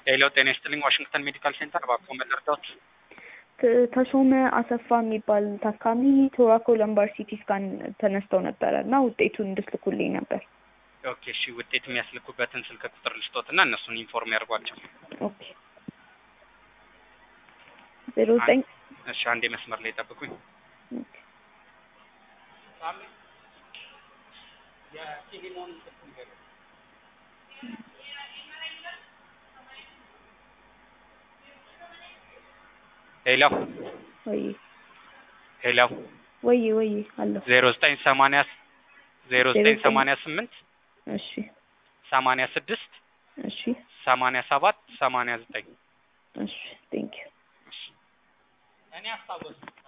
ሄሎ ጤና ይስጥልኝ ዋሽንግተን ሜዲካል ሴንተር እባክዎ መርዳት ት- ተሾመ አሰፋ የሚባል ታካሚ ቶራኮ ለምባር ሲቲ ስካን ተነስተው ነበረ እና ውጤቱን እንድትልኩልኝ ነበር። ኦኬ እሺ ውጤት የሚያስልኩበትን ስልክ ቁጥር ልስጦት እና እነሱን ኢንፎርም ያድርጓቸው ኦኬ ዜሮ ዘጠኝ እሺ አንዴ መስመር ላይ ጠብቁኝ ኦኬ ሄሎ ወይ ሄሎ ወይ ወይ አለሁ ዜሮ ዘጠኝ ሰማንያ ዜሮ ዘጠኝ ሰማንያ ስምንት እሺ ሰማንያ ስድስት እሺ ሰማንያ ሰባት ሰማንያ ዘጠኝ እሺ ቴንክ ዩ እኔ አስታወስኩ